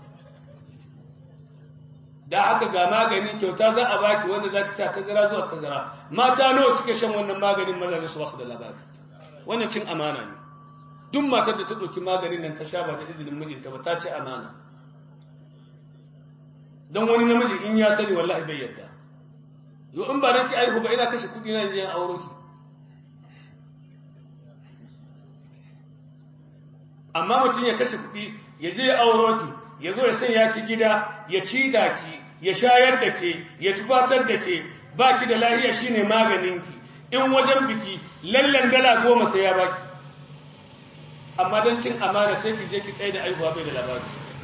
da aka ga magani kyauta za a baki wanda za ki sa tazara zuwa tazara mata nawa suke shan wannan maganin mazaje su basu da labari wannan cin amana ne duk matar da ta ɗauki maganin nan ta sha ba ta izinin mijinta ba ta ci amana don wani namiji in ya sani wallahi bai yadda yau in ba nan ki aihu ba ina kashe kuɗi na yin auro ki amma mutum ya kashe kuɗi ya je ya auro ki ya zo ya sanya ki gida ya ci da ki ya shayar da ke ya tubatar da ke ba ki da lahiya shine maganinki in wajen biki lallan dala goma sai ya baki amma don cin amana sai ki je ki tsaye da aihuwa bai da labari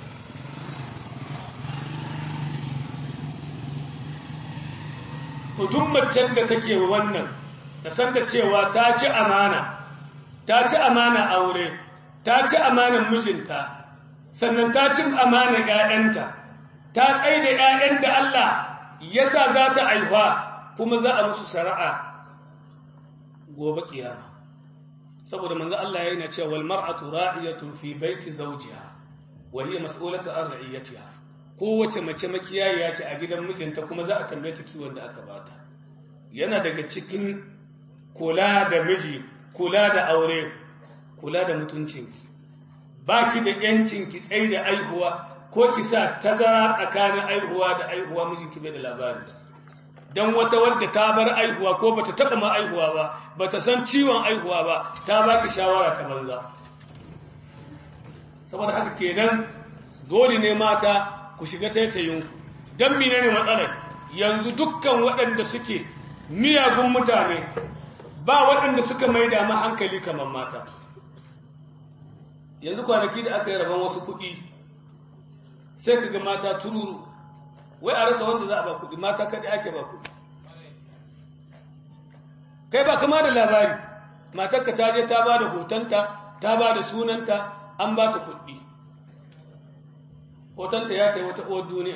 to duk macen da take wannan ta san da cewa ta ci amana ta ci amana aure ta ci amanan mijinta sannan ta cin amanar ‘ya'yanta, ta tsaye da ‘ya'yan da Allah ya sa za ta aihuwa kuma za a musu shari'a gobe ƙiyama. Saboda manzo Allah ya yi na cewa wal mar'atu ra'iyatun fi baiti zawjiha wa hiya mas'ulatu an ra'iyatiha. Kowace mace makiyaya ce a gidan mijinta kuma za a tambaye ta kiwon da aka bata. Yana daga cikin kula da miji, kula da aure, kula da mutuncinki. ba ki da ‘yancin ki tsaye da aihuwa ko ki sa tazara tsakanin aihuwa da aihuwa mijinki bai da labari. Don wata wadda ta bar aihuwa ko ba ta taɓa ma aihuwa ba, ba ta san ciwon aihuwa ba, ta ba ki shawara ta banza. Saboda haka kenan dole ne mata ku shiga taitayinku. Don mine ne matsalar yanzu dukkan waɗanda suke miyagun mutane ba waɗanda suka maida ma hankali kamar mata. yanzu kwanaki da aka yi rabon wasu kuɗi sai ka ga mata tururu wai a rasa wanda za a ba kuɗi mata kaɗai ake ba kuɗi kai ba kama da labari matarka ta je ta ba da hotonta ta ba da sunanta an ba ta kuɗi hotonta ya kai wata uwar duniya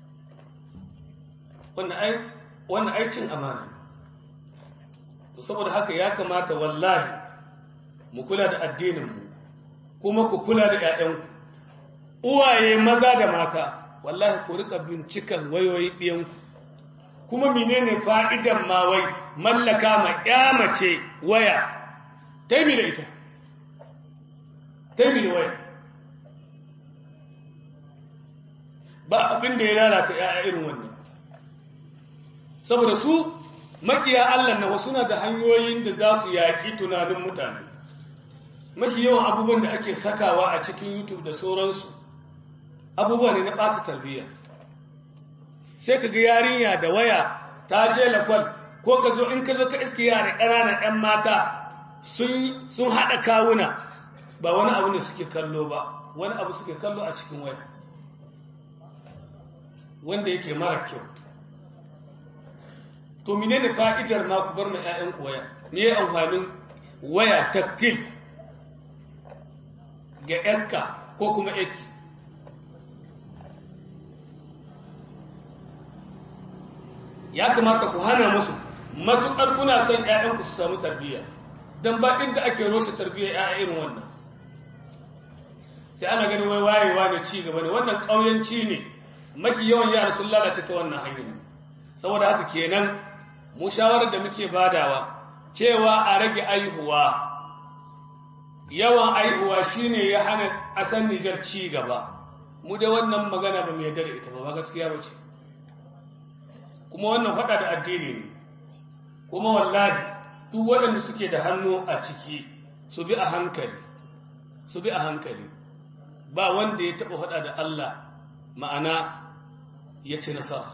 wannan aikin amana to saboda haka ya kamata wallahi mu kula da addininmu kuma ku kula da 'ya'yanku uwaye maza da mata wallahi ku rika bincikan wayoyi ɗiyanku kuma menene fa'idan ma wai mallaka ma ya mace waya taimi da ita taimi da waya ba abin da ya lalata ya'ya irin wannan saboda su makiya Allah na wasu na da hanyoyin da za su yaƙi tunanin mutane mafi yawan abubuwan da ake sakawa a cikin youtube da sauransu abubuwa ne na ɓata tarbiyya sai ka ga yarinya da waya ta je lakwal ko ka zo in ka zo ka iske yara ƙananan 'yan mata sun haɗa kawuna ba wani abu ne suke kallo ba wani abu suke kallo a cikin waya wanda yake mara kyau to mine da fa'idar ma ku bar ma 'ya'yanku waya me ya amfanin waya taktil ga 'yanka ko kuma 'yanki ya kamata ku hana musu matuƙar kuna son ‘ya'yanku su samu tarbiyya don ba inda ake roshe tarbiyyar ‘ya'ya irin wannan sai ana ganin wai wayewa ne ci gaba ne wannan ƙauyanci ne mafi yawan yara sun lalace ta wannan hanyar saboda haka kenan mu shawarar da muke badawa cewa a rage aihuwa yawan aihuwa shine ya hana ƙasar Nijar ci gaba mu da wannan magana ba mu yarda da ita ba ba gaskiya ba ce kuma wannan faɗa da addini ne kuma wallahi duk waɗanda suke da hannu a ciki su bi a hankali su bi a hankali ba wanda ya taɓa faɗa da Allah ma'ana ya ci nasara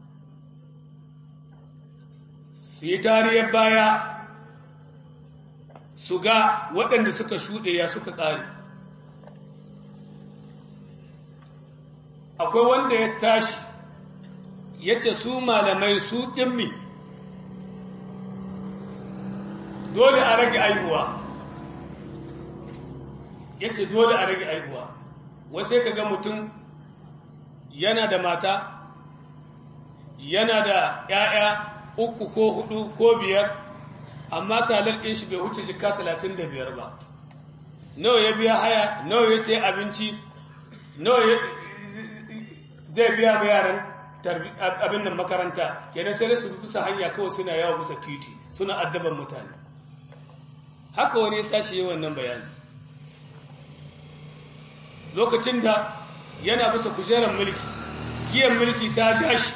su yi tariyar baya su ga waɗanda suka shuɗe ya suka ƙare akwai wanda ya tashi ya ce su malamai su ɗimmi dole a rage aihuwa ya ce dole a rage aihuwa wasai ka ga mutum yana da mata yana da ‘ya'ya uku ko hudu ko biyar amma salar ɗin shi bai wuce shika talatin da biyar ba nawa ya biya haya nawa ya sai abinci nawa zai biya ma yaran abin nan makaranta kenan sai su bisa hanya kawai suna yawa bisa titi suna addaban mutane haka wani ya tashi yi wannan bayani lokacin da yana bisa kujerar mulki giyan mulki ta sha shi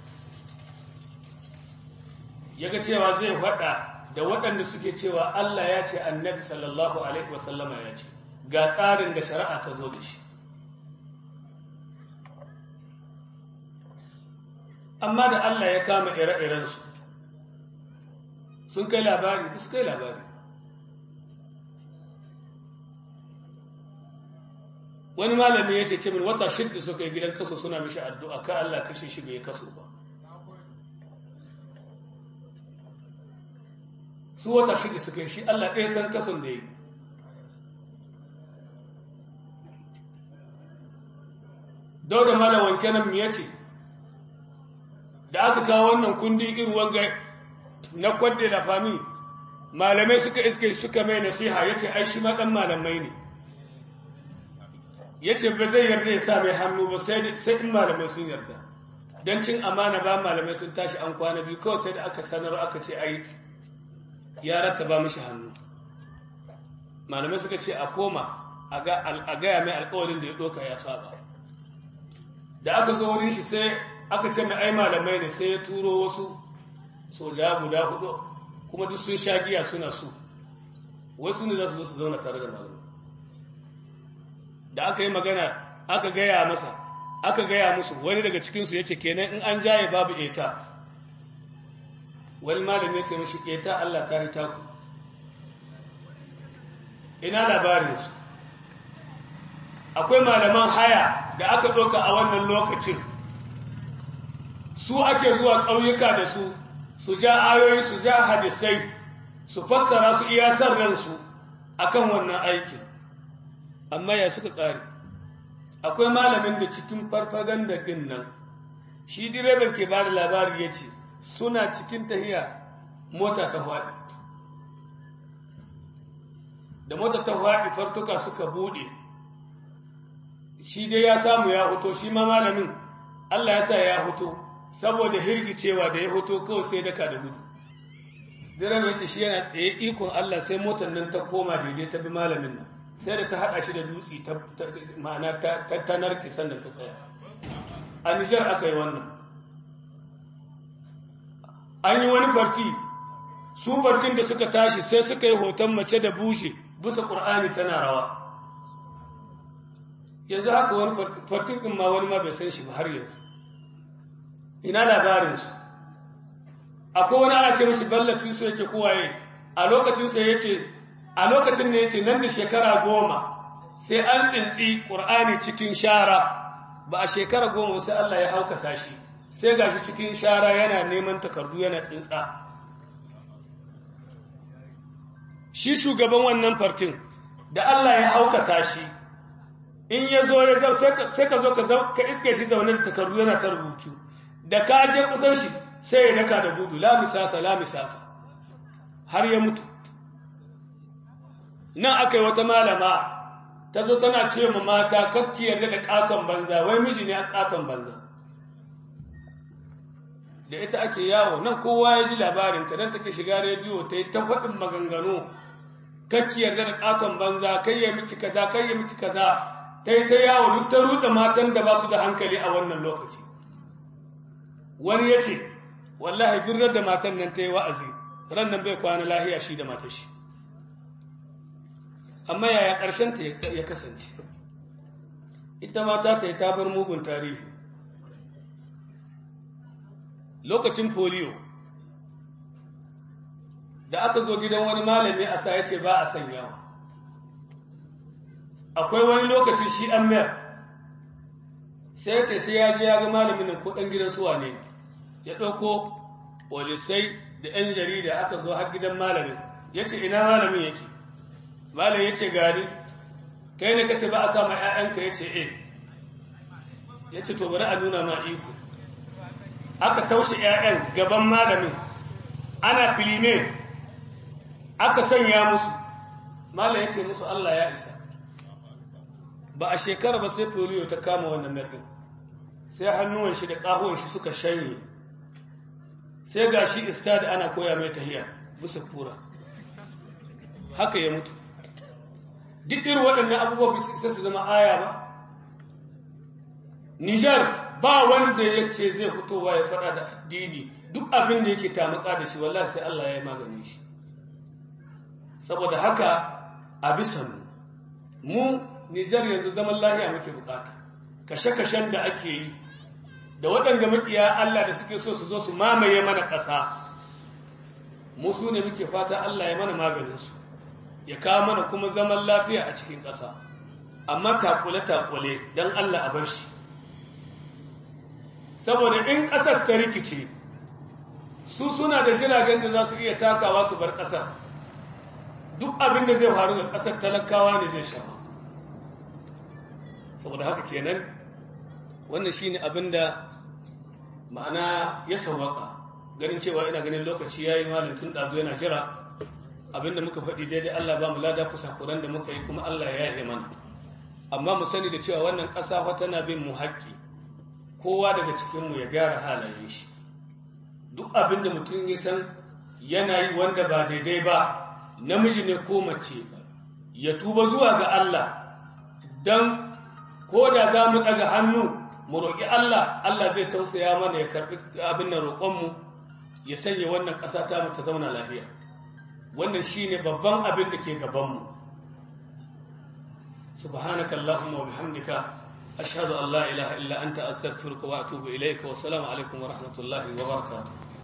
yaga cewa zai faɗa da waɗanda suke cewa Allah ya ce annabi sallallahu alaihi wasallama ya ce ga tsarin da shari'a ta zo da shi amma da Allah ya kama ire-irensu sun kai labari da su kai labari wani malami ya ce min wata shidda suka yi gidan kaso suna mishi addu'a ka Allah kashe shi bai kaso ba su wata shidda suka yi shi Allah ɗaya san kason da yi dauda malawan kenan ya ce da aka kawo wannan kundin irwan ga na kwadde da fami malamai suka iske suka mai nasiha ya ce ai shi ma ɗan malamai ne ya ce ba zai yarda ya sa mai hannu ba sai in malamai sun yarda don cin amana ba malamai sun tashi an kwana biyu kawai sai da aka sanar aka ce ai ya ratta ba mishi hannu malamai suka ce a koma a gaya mai alkawarin da ya ɗoka ya saba da aka zo wurin shi sai aka ce mai ai malamai ne sai ya turo wasu soja guda hudu kuma duk sun sha giya suna su wasu ne za su zo su zauna tare da malamai da aka yi magana aka gaya masa aka gaya musu wani daga cikinsu yake kenan in an jaye babu eta wani malami sai mashi eta Allah ta hita ku ina labarinsu akwai malaman haya da aka ɗauka a wannan lokacin su ake zuwa ƙauyuka da su su ja ayoyi su ja hadisai su fassara su iya san ransu akan wannan aikin amma ya suka ƙare akwai malamin da cikin farfaganda ɗin nan shi direban ke ba da labari ya ce suna cikin tahiya mota ta faɗi da mota ta faɗi fartuka suka buɗe shi dai ya samu ya hoto shi ma malamin Allah ya sa ya hoto saboda hirgicewa da ya hoto kawai sai daka da gudu direba ya ce shi yana tsaye ikon Allah sai motar nan ta koma daidai ta bi malamin nan sai da ta haɗa shi da dutse ma'ana ta narke sannan ta tsaya a Nijar aka yi wannan an yi wani farti su fartin da suka tashi sai suka yi hoton mace da bushe bisa ƙur'ani tana rawa yanzu haka wani fartin ɗin ma wani ma bai san shi ba har yanzu ina labarinsu akwai wani ana ce mashi ballatin su yake kowaye a lokacinsa ya ce a lokacin da ya ce nan da shekara goma sai an tsintsi ƙur'ani cikin shara ba a shekara goma sai Allah ya haukata shi sai ga shi cikin shara yana neman takardu yana tsintsa shi shugaban wannan fartin da Allah ya haukata shi in ya zo ya zau sai ka zo ka iske shi zaune da takardu yana ta rubutu da ka je kusan shi sai ya daka da gudu la misasa la misasa har ya mutu nan aka yi wata malama ta zo tana ce ma mata kakki yarda da katon banza wai miji ne a katon banza da ita ake yawo nan kowa ya ji labarinta don take shiga rediyo ta yi ta faɗin maganganu kakki yarda da katon banza kai ya miki kaza kai ya miki kaza ta yi ta yawo duk ta ruɗe matan da ba su da hankali a wannan lokaci wani ya ce wallahi duk da matan nan ta yi wa'azi ran nan bai kwana lahiya shi da matashi amma yaya ƙarshen ta ya kasance ita mata ta yi tabar mugun tarihi lokacin polio da aka zo gidan wani malami a sa ya ce ba a sanyawa akwai wani lokaci shi an mayar sai ya ce sai ya je ya ga malamin nan ko ɗan gidan suwa ne ya ɗauko polisai da 'yan jarida aka zo har gidan malamin ya ce ina malamin yake malam ya ce gani kai ne ka ce ba a sama 'ya'yanka ya ce eh ya ce to bari a nuna ma iko aka taushe 'ya'yan gaban malamin ana filime aka sanya musu malam ya ce musu Allah ya isa ba a shekara ba sai polio ta kama wannan narɗin sai hannuwan shi da ƙahuwan shi suka shanye sai ga shi istad ana koya mai tahiya bisa kura haka ya mutu duk irin waɗannan abubuwa sai su zama aya ba Nijar ba wanda ya ce zai fitowa ya faɗa da addini duk abin da yake tamaka da shi wallahi sai Allah ya yi magani shi saboda haka a bisa mu mu Nijar yanzu zaman lahiya muke bukata kashe-kashen da ake yi da waɗanda maƙiya Allah da suke so su zo su mamaye mana ƙasa mu su ne muke fata Allah ya mana maganinsu ya kawo mana kuma zaman lafiya a cikin ƙasa amma takule-takule don Allah a bar shi saboda in ƙasar ta rikice su suna da jiragen da za su iya takawa su bar ƙasar duk abin da zai faru ga ƙasar talakawa ne zai sha saboda haka kenan wannan shine abin da ma'ana ya sauwaka ganin cewa ina ganin lokaci ya yi malin tun ɗazu yana jira abinda muka faɗi daidai Allah ba mu lada kusa kuran da muka yi kuma Allah ya yahe mana amma mu sani da cewa wannan ƙasa fa tana bin mu haƙƙi kowa daga cikinmu ya gyara halayen shi duk abin da mutum ya san yana yi wanda ba daidai ba namiji ne ko mace ya tuba zuwa ga Allah don ko da za mu ɗaga hannu mu roƙi Allah Allah zai tausaya mana ya karɓi abin da roƙonmu ya sanya wannan ƙasa ta mu ta zauna lafiya wannan shine babban abin da ke gabanmu subhanaka allahumma wa bihamdika ashhadu an la ilaha illa anta astaghfiruka wa atubu ilayka wa assalamu alaikum wa rahmatullahi wa barakatuh